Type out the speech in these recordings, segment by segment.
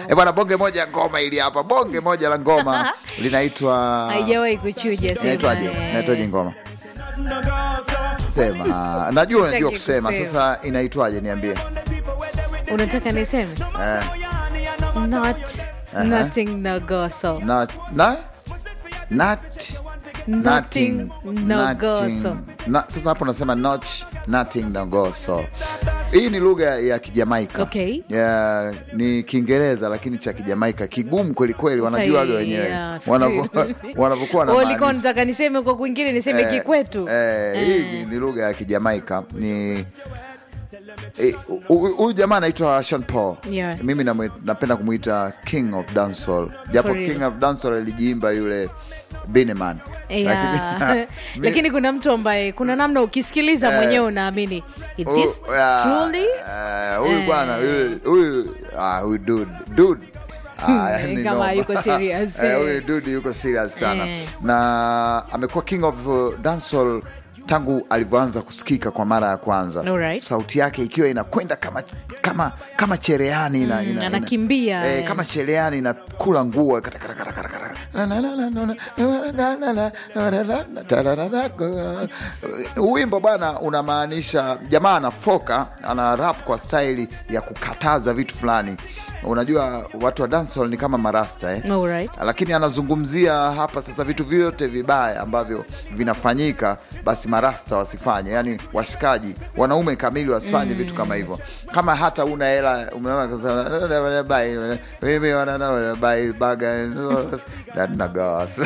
Eh, bwana bonge moja ya ngoma ili hapa bonge moja la ngoma linaitwa haijawahi kuchuja sema, inaitwaje eh. inaitwaje ngoma sema najua unajua Sitaki kusema kusema. sasa inaitwaje niambie unataka niseme eh, not nothing no go so na, na, not, Nothing, no go nothing. so. Na, sasa hapo nasema not, nothing no go so hii ni lugha ya kijamaika Okay. ya, ni kiingereza lakini cha kijamaika kigumu kwelikweli wanajuaga Sahi, wenyewe yeah. Wanavyo- wanavyokuwa na Wewe ulikuwa maanisha. unataka niseme kwa kwingine niseme Eh, kikwetu eh, hii ni lugha ya kijamaika ni eh, hu- huyu jamaa anaitwa Sean Paul Yeah. mimi namwe- napenda kumwita king of dancehall japo For real. king of dancehall alijiimba yule Bineman Yeah. mi- lakini kuna mtu ambaye kuna namna ukisikiliza Eh. mwenyewe unaamini "Is this Oh, yeah, truly eh, huyu Eh. bwana yule- huyu ah, huyu dude dude Ah, Eh, yani kama noma. yuko serious, Eh, eh. huyu dude yuko serious sana Eh. na amekuwa king of uh, dancehall tangu alivyoanza kusikika kwa mara ya kwanza Alright. sauti yake ikiwa inakwenda kama kama kama chereani ina, ina, ina, anakimbia, eh, eh. kama chereani inakula nguo katakatakatakataka. wimbo bwana unamaanisha jamaa anafoka ana rap kwa staili ya kukataza vitu fulani unajua watu wa dancehall ni kama marasta eh? Alright. lakini anazungumzia hapa sasa vitu vyote vibaya ambavyo vinafanyika basi marasta wasifanye yani washikaji wanaume kamili wasifanye vitu kama hivyo kama hata una hela umeona kasema, "Buy- mimi wana- buy burger, that nagos."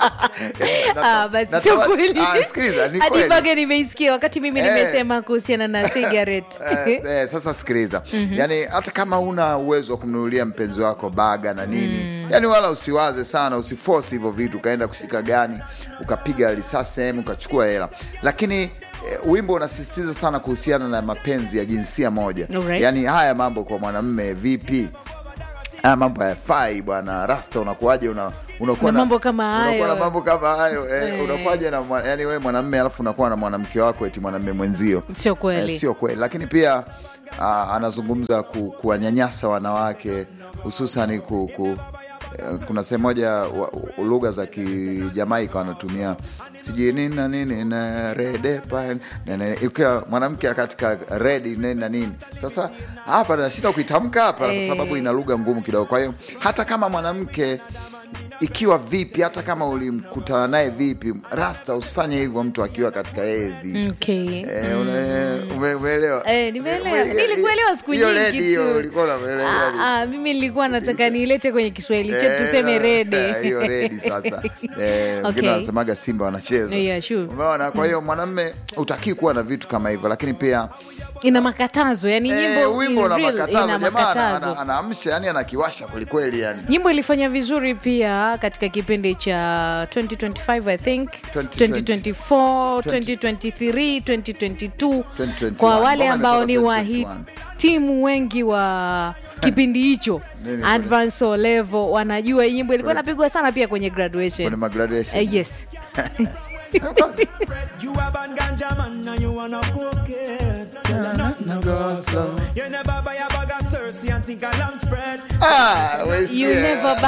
Ah, basi Nata- sio natawa- kweli. Ah, sikiliza, ni Hadi kweli. bage nimeisikia wakati mimi Eh. nimesema kuhusiana na cigarette Eh, eh, sasa sikiliza yani hata kama una uwezo wa kumnunulia mpenzi wako baga na nini yani wala usiwaze sana usiforce hivyo vitu ukaenda kushika gani ukapiga risasi sehemu ukachukua hela lakini eh, wimbo unasisitiza sana kuhusiana na mapenzi ya jinsia moja Alright. yani haya mambo kwa mwanamme vipi haya mambo hayafai bwana rasta unakuwaje una unakuwa Na mambo kama unakuwa hayo. na mambo kama hayo eh, Eh. unakuwaje na mwa- yani wewe mwanamme alafu unakuwa na mwanamke wako eti mwanamme mwenzio sio kweli Eh, sio kweli lakini pia ah, anazungumza ku, kuwanyanyasa wanawake hususani ku, ku, eh, kuna sehemu moja wa- lugha za kijamaika wanatumia sijui nini na nini na redepa na- na- ikiwa mwanamke katika redi nini na nini sasa hapa nashinda kuitamka hapa kwa Eh. sababu ina lugha ngumu kidogo kwa hiyo hata kama mwanamke ikiwa vipi hata kama ulimkutana naye vipi rasta usifanye hivyo mtu akiwa katika hedhi okay. Eh, una- ume- umeelewa? Eh, nimeelewa. Ume- Nilikuelewa siku hiyo nyingi lady hiyo tu. ulikuwa unaelewa. Ah, ah, mimi nilikuwa nataka niilete kwenye kiswahili chetu Eh, tuseme na- rede eh, hiyo redi sasa Eh, wengine Okay. wanasemaga simba wanacheza Yeah, sure. umeona kwa hiyo mwanamme utakii kuwa na vitu kama hivyo lakini pia ina makatazo yani eh, nyimbo wimbo in una real, makatazo ina jamaa ana- makatazo ana- anaamsha yani anakiwasha kwelikweli yani nyimbo ilifanya vizuri pia katika kipindi cha 2025 i think 2020. 2024 2023 2022 2021. kwa wale Ngoma ambao ni imetoka wahitimu wengi wa kipindi hicho Nini advance o level wanajua hii nyimbo ilikuwa Kwenye- inapigwa sana pia kwenye kwenye graduation magraduation Eh, yes You a bad ganja man and you wanna cocaine. Na go slow. You never buy a bag of Cersei and think a lamb spread. Ah, we you see, never